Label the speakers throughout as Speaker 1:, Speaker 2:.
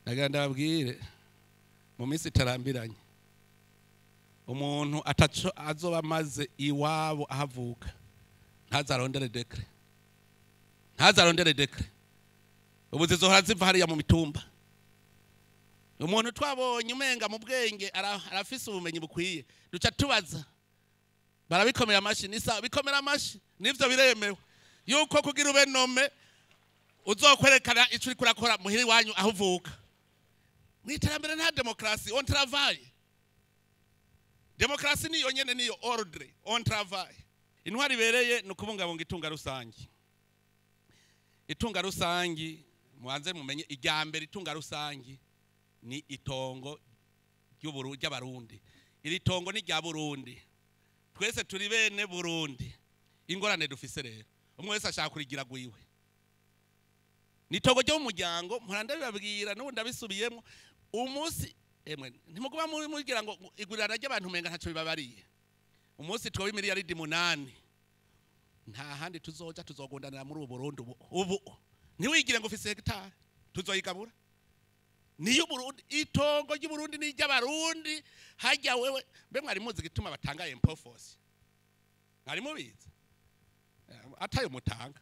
Speaker 1: ndagira ndababwire mu minsi itarambiranye umuntu ataco azoba amaze iwabo ahavuka ntazarondere dekre ntazarondere dekre ubu zizohora ziva hariya mu mitumba umuntu twabonye umenga mu bwenge ara- arafise ubumenyi bukwiye duca tubaza barabikomera amashi nisa bikomera amashi nivyo biremewe yuko kugira ube nome uzokwerekana ico uriko urakora muhira iwanyu aho uvuka mu iterambere nta demokarasi on travail demokarasi niyo nyene niyo ordre on travail intwari ibereye ni ukubungabunga itunga rusangi itunga rusangi mubanze mumenye irya mbere itunga rusangi ni itongo ry'Uburu- ry'abarundi iri tongo ni rya burundi twese turi bene burundi ingorane dufise rero umwe wese ashaka kurigira gwiwe ni itongo ryo mu muryango mpora ndabibabwira n'ubu ndabisubiyemo umunsi emwe ntimuguba muri mugira ngo igurana ry'abantu umenga ntacyo bibabariye umunsi twoba imiliyaridi munani nta handi tuzoja tuzogundanira muri ubu burundi ubu ubu ntiwigire ngo ufise hegitari tuzoyigabura niyo Burundi itongo ry'Uburundi ni ry'abarundi hajya wewe mbe mwari muzi gituma batanga empofosi mwari mubizi Eh, atayo mutanga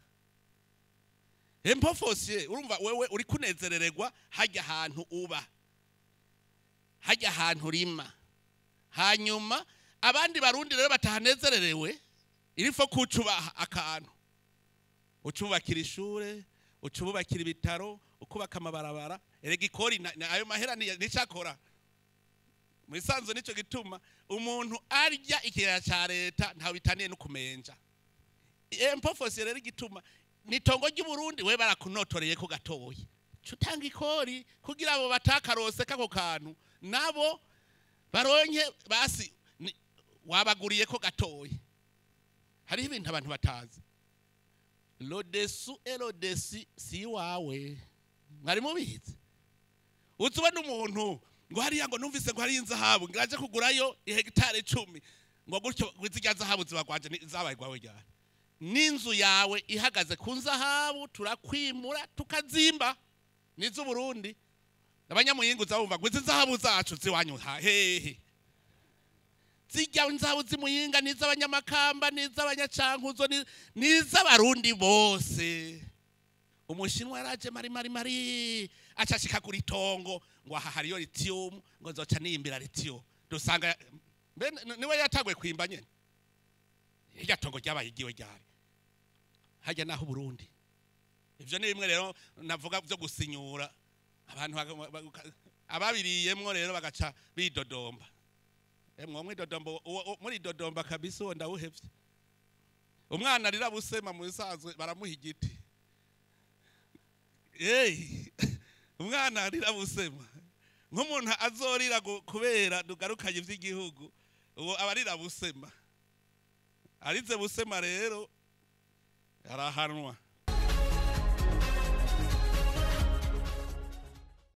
Speaker 1: empofosi urumva wewe uri kunezerererwa hajya ahantu uba hajya ahantu urima hanyuma abandi barundi rero batahanezererewe irifo kucubaha akantu ucubakira ishure ucubakira ibitaro ukubaka amabarabara erega ikori na- na- ayo mahera ni- nicakora mu isanzu nico gituma umuntu arya ikiraya ca leta ntawe bitaniye no kumenja empofosi rero igituma nitongo ry'uburundi we barakunotoreye ko gatoyi cutanga ikori kugira abo batakarose kako kantu nabo baronke basi ni- wabaguriye ko gatoyi hariho ibintu abantu batazi lodesu elodesi si iwawe mwari mubizi uzi ubona umuntu ngo hariya ngo numvise ngo hariyo inzahabu ngo aje kugurayo ihegitari icumi ngo gutyo zirya zahabu zibagwanje ni- zabaye rwawe ryari n'inzu yawe ihagaze ku nzahabu turakwimura tukazimba n'iz'uburundi abanyamuyingu uzabumva ngo izi zahabu zacu ziwanyu ha- hehe zijya nzabu zimuyinga n'iz'abanyamakamba n'iz'abanyacankuzo ni- n'iz'abarundi bose umushinwa yaraje mari mari mari acashika kuri tongo ngo aha hariyo lithium ngo nzoca niyimbira lithium dusanga mbe ni- niwe yatagwe kwimba nyene irya tongo ryabaye igiwe ryari hajya naho Burundi ivyo ni bimwe rero navuga vyo gusinyura abantu baga- baga- ababiriyemwo rero bagaca bidodomba emwe mwidodomba uwo- uwo- muri dodomba kabisa uwo ndawuhevye umwana arira busema mu bisanzwe baramuha igiti Hey, umwana arira busema nk'umuntu azorira gu- kubera dugarukanye iby'igihugu uwo aba arira busema arize busema rero arahanwa